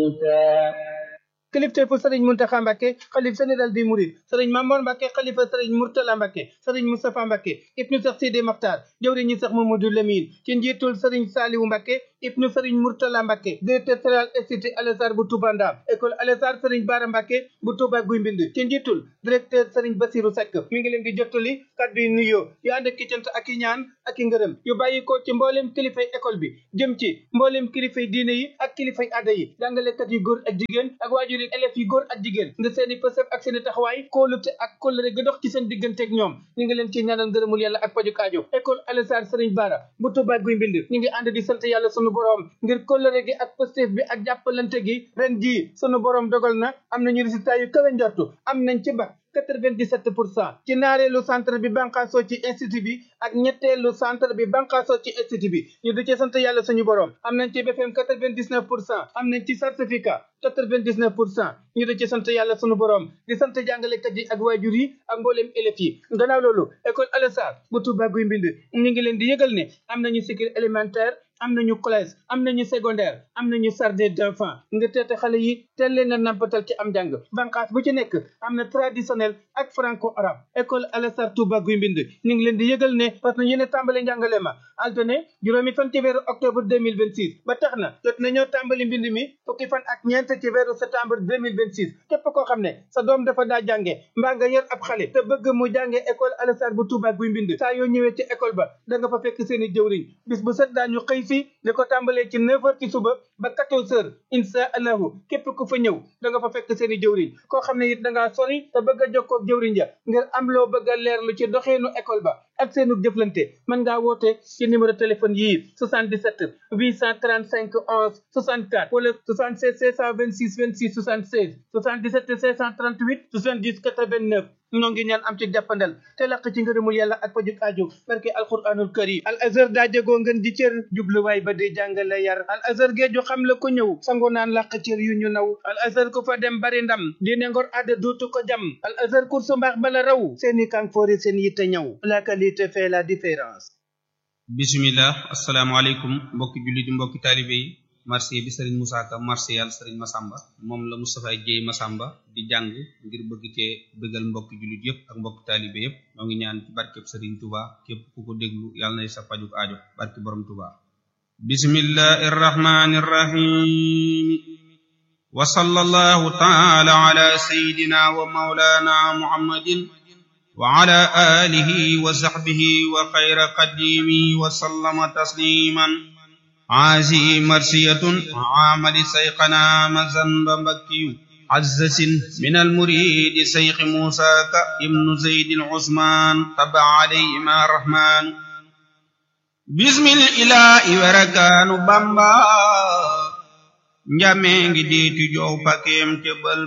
موسى kilifteefu sëriñ Muntaxa Mbàkke xalif général des Mourides sëriñ Mamoor Mbàkke xalifa sëriñ Murtala Mbàkke sëriñ Moustapha Mbàkke ibnu Seex Sidi Maxtaar jëwriñu Seex Mamadou Lamine ci njiitul sëriñ Saaliwu Mbàkke ibnu sëriñ Murtala Mbàkke directeur général institut Al Azhar bu Touba Ndam école Al Azhar sëriñ Baara Mbàkke bu Touba Guy Mbind ci njiitul directeur sëriñ Basiru Seck mi ngi leen di jottali kàddu yu nuyoo yu ànd ak cant ak i ñaan ak i ngërëm yu bàyyi ko ci mbooleem kilifay école bi jëm ci mbooleem kilifay diine yi ak kilifay aada yi jàngalekat yu góor ak jigéen ak waajur yi élèves yi góor ak jigéen nga seeni pësëf ak seeni taxawaay kóolute ak kóllëre ga dox ci seen digganteeg ñoom ñu ngi leen ci ñaanal ngërëmul yàlla ak pajuk aajo école Al Azhar sëriñ Baara bu Touba Guy Mbind ñu ngi ànd di sant yàlla sunu borom ngir kóllëre gi ak pëstéef bi ak jàppalante gi ren jii sunu borom dogal na am nañu résultat yu kawe njortu am nañ ci bac 97 pour cent ci naareelu centre bi banqaasoo ci institut bi ak ñetteelu centre bi banqaasoo ci institut bi ñu di ci sant yàlla suñu borom am nañ ci BFM 99 pour cent am nañ ci certificat 99 pour cent ñu di ci sant yàlla suñu borom di sant jàngalekat yi ak waajur yi ak mbooleem élèves yi gannaaw loolu école Al Azhar bu Touba Guy Mbind ñu ngi leen di yëgal ne am nañu cycle élémentaire am nañu collège am nañu secondaire am nañu jardin d'enfants nga teete xale yi teel leen a nampatal ci am njàng banqaas bu ci nekk am na traditionnel ak franco arabe école Al Azhar Touba Guy Mbind ñu ngi leen di yëgal ne parce que ñu ne tàmbali njàngale ma altine juróomi fan ci weeru octobre 2026 ba tax na jot nañoo tàmbali mbind mi fukki fan ak ñeent ci weeru septembre 2026 képp koo xam ne sa doom dafa daa jànge mbaa nga yor ab xale te bëgg mu jànge école Al Azhar bu Touba Guy Mbind saa yoo ñëwee ci école ba da nga fa fekk seen i jëwriñ bis bu set daañu xëy si li ko tàmbalee ci 9 heures ci suba ba 14 heures insha allahu képp ku fa ñëw da nga fa fekk seen i jëwriñ koo xam ne it da ngaa sori te bëgg a jokkoo ak jëwriñ ja ngir am loo bëgg a leerlu ci doxeenu école ba ak seenu jëflante mën ngaa woote ci numéro téléphone yii 77 835 11 64 wala 76 626 26 76 77 638 70 89 ñoo ngi ñaan am ci jàppandal te laq ci ngërëmul yàlla ak pajuk aju barke alquranul karim al azhar daa jegoo ngeen di cër jubluwaay ba di jàngale yar al azhar géeju xam la ko ñëw sango naan laq cër yu ñu naw al azhar ku fa dem bari ndam diine ngor adda duutu ko jam al azhar kursu mbaax bala raw seeni kanfoori seen yitte ñëw la qualité fait la différence bismillah asalaamaaleykum mbokki jullit yi mbokki taalibe yi marché bi sëriñ Moussa Ka marché yàlla sëriñ Masamba moom la Moustapha Dieye Masamba di jàng ngir bëgg cee bëggal mbokki jullit yëpp ak mbokki taalibe yëpp ñoo ngi ñaan ci barkeb sëriñ Touba képp ku ko déglu yàlla nay sa pajuk aajo barke borom Touba bismillahi irrahmani irrahim wa sallallahu taala ala sayidina wa maulana muhammadin wa ala alihi wa sahbihi wa xayra qadimi wa sallama tasliman عازي مرسية عامل سيقنا مزن بمكي عزس من المريد سيق موسى ابن زيد العثمان تبع عليهما الرحمن بسم الإله وركان بامبا njamee ngi diitu jow pakeem te bal